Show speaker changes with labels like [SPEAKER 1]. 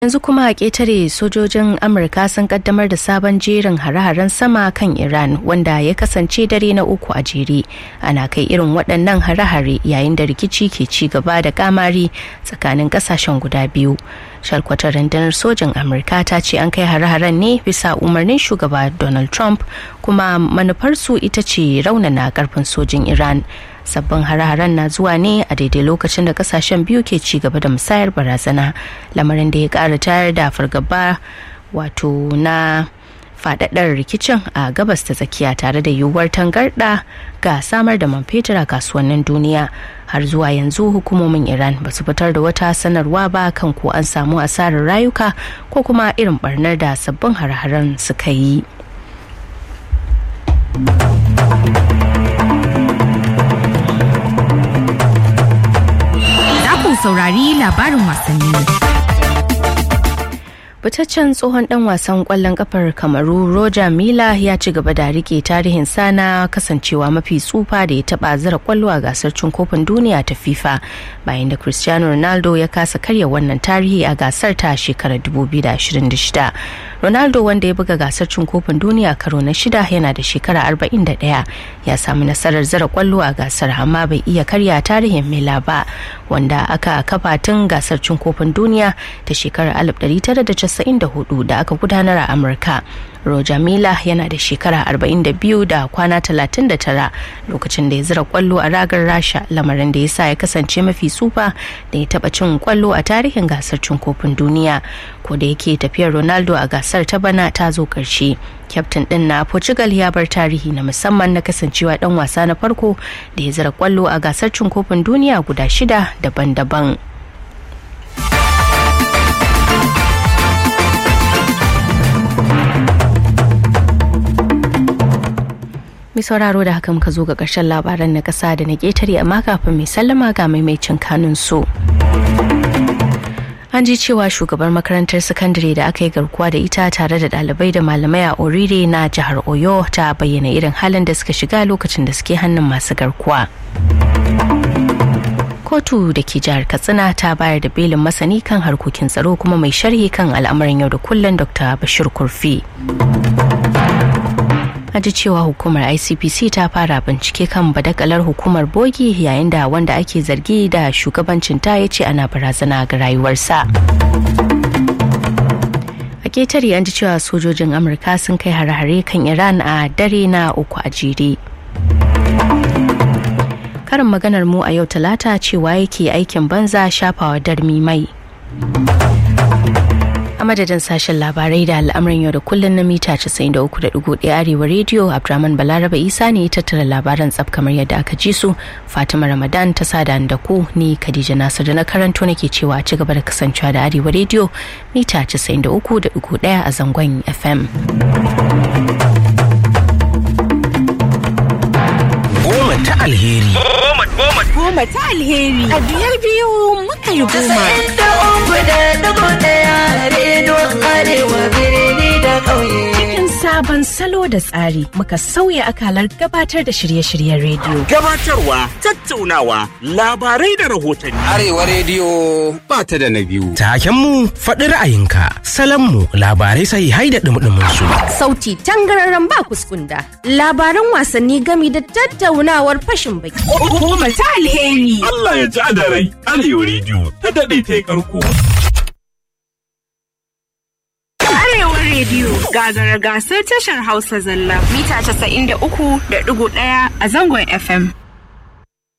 [SPEAKER 1] yanzu kuma a ƙetare sojojin amurka sun kaddamar da sabon jerin hare-haren sama kan iran wanda ya kasance dare na uku a jere ana kai irin waɗannan hare-hare yayin da rikici ke ci gaba da kamari tsakanin ƙasashen guda biyu shalkwatar rundunar sojin amurka ta ce an kai hare-haren ne bisa umarnin shugaba donald trump kuma manufarsu ita ce raunana karfin sojin iran sabbin hare-haren na zuwa ne a daidai lokacin da kasashen biyu ke ci gaba da musayar barazana lamarin da ya kara tayar da fargaba wato na fadaddar rikicin a gabas ta tsakiya tare da yiwuwar tangarda ga samar da man fetur a kasuwannin duniya har zuwa yanzu hukumomin iran ba su fitar da wata sanarwa ba kan ko an samu asarar rayuka ko kuma irin barnar da sabbin hare-haren suka yi
[SPEAKER 2] saurari labarin wasanni.
[SPEAKER 1] fitaccen tsohon dan wasan kwallon kafar kamaru roger mila ya ci gaba da rike tarihin sana kasancewa mafi tsufa da ya taba zira kwallo a gasar cin kofin duniya ta fifa bayan da cristiano ronaldo ya kasa karya wannan tarihi a gasar ta shekarar 2026 ronaldo wanda ya buga gasar cin kofin duniya karo na shida yana da shekara 41 ya samu nasarar zira kwallo a gasar amma bai iya karya tarihin mila ba wanda aka kafa tun gasar cin kofin duniya ta shekarar 1994 da aka gudanar a amurka roger mila yana da shekara 42 da kwana 39 lokacin da ya zira kwallo a ragar rasha lamarin da ya sa ya kasance mafi tsufa da ya taba cin kwallo a tarihin gasar cin kofin duniya ko da yake tafiyar ronaldo a gasar ta bana ta zo karshe kyaftin din na portugal ya bar tarihi na musamman na kasancewa dan wasa na farko da ya zira kwallo a gasar cin kofin duniya guda shida daban-daban mai sauraro da haka muka zo ga ƙarshen labaran na ƙasa da na ƙetare amma kafin mai sallama ga maimaicin kanun so. an ji cewa shugabar makarantar sakandare da aka yi garkuwa da ita tare da ɗalibai da malamai a orire na jihar oyo ta bayyana irin halin da suka shiga lokacin da suke hannun masu garkuwa kotu da ke jihar katsina ta bayar da belin masani kan harkokin tsaro kuma mai sharhi kan al'amuran yau da kullum dr bashir kurfi a ji cewa hukumar icpc ta fara bincike kan badakalar hukumar bogi yayin da wanda ake zargi da shugabancin ta ya ce ana barazana ga rayuwarsa a ketare an ji cewa sojojin amurka sun kai hare-hare kan iran a dare na uku a jere karin maganar mu a yau talata cewa yake aikin banza shafawa darmi mai a madadin sashen labarai da al'amuran yau da kullun na mita 93.1 arewa rediyo abdurrahman balaraba isa ne tattara labaran tsaf kamar yadda aka ji su fatima ramadan ta sada da ku ni khadija nasir da na karanto nake cewa ci gaba da kasancewa da arewa rediyo mita 93.1 a zangon fm
[SPEAKER 3] goma ta alheri
[SPEAKER 2] Goma ta alheri. A biyar biyu muka yi goma.
[SPEAKER 4] da uku da dubu daya rediyon arewa birni da ƙauye.
[SPEAKER 2] Cikin sabon salo da tsari muka sauya akalar gabatar da shirye-shiryen rediyo.
[SPEAKER 3] gabatarwa tattaunawa labarai da rahotanni
[SPEAKER 5] Arewa rediyo ba ta da na biyu.
[SPEAKER 3] takenmu faɗi ra'ayinka salanmu labarai sai hai da ɗumɗumin su
[SPEAKER 2] Sauti tangararren ba kuskunda. Labaran wasanni gami da tattaunawar fashin baki. Goma ta alheri.
[SPEAKER 6] Allah ya ji da rai Arewa rediyo ta daɗe ta yi karko.
[SPEAKER 2] Arewa rediyo gagara gasar tashar Hausa zalla mita 93.1 a zangon FM.